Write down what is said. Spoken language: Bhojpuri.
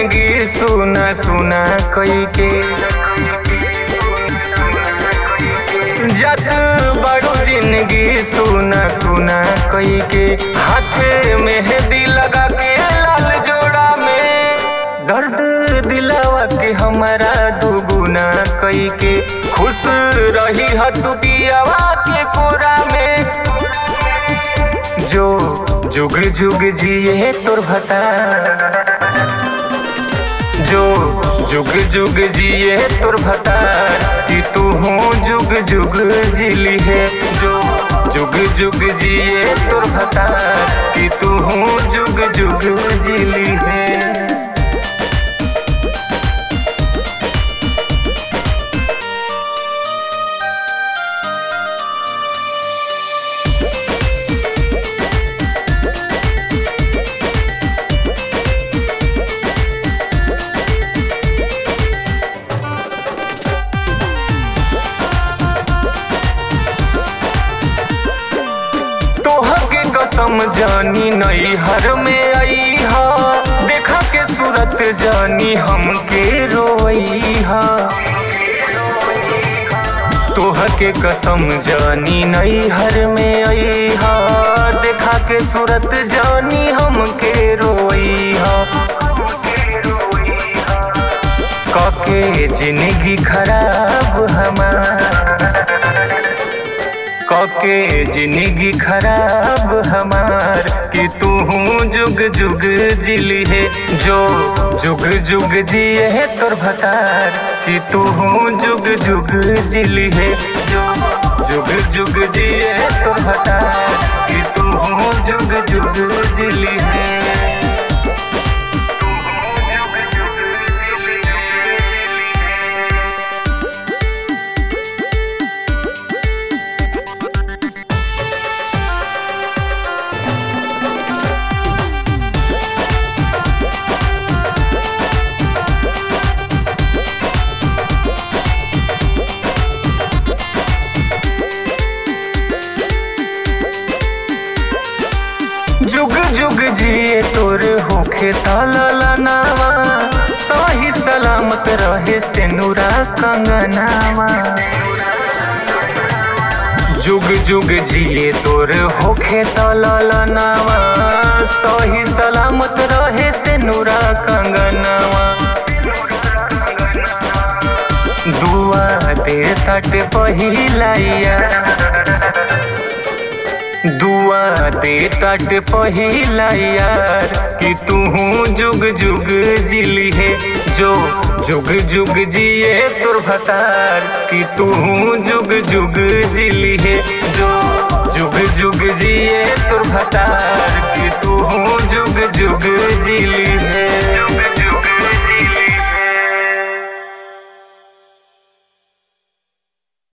जिंदगी सुना सुना कई के जत बड़ो जिंदगी सुना सुना कई के हाथ मेहंदी लगा के लाल जोड़ा में दर्द दिलावा के हमारा दुगुना कई के खुश रही हतु पियावा के कोरा में जो जुग जुग जिए तोर भता जो जुग जुग जिए तोर भतार कि तू हूँ जुग जुग जिली है जो जुग जुग जिए तोर भतार कि तू हूँ जुग जुग जिली है तोहके कसम जानी नई हर में आई हा देखा के सूरत जानी हमके रोई हा तोहके कसम जानी नई हर में आई हा देखा के सूरत जानी हमके रोई हा कके जिंदगी खराब हमार कके जिंदगी खराब हमार कि तू हूँ जुग जुग जिली है जो जुग जुग जिए है तोर भतार कि तू हूँ जुग जुग जिली है जो जुग जुग जिए है तोर भतार कि तू हूँ जुग जुग जिली है जुग जुग जिए तोर होखे ताला नावा सही सलामत रहे से नूरा कंगनावा जुग जुग जिए तोर होखे ताला नावा सही सलामत रहे से नूरा कंगनावा दुआ दे तट पहिलाइया दुआ दे तट पहिला यार कि तू हूँ जुग जुग जिली है जो जुग जुग जिए तोर भतार कि तू हूँ जुग जुग जिली है जो जुग जुग जिए तोर भतार कि तू हूँ जुग जुग जिली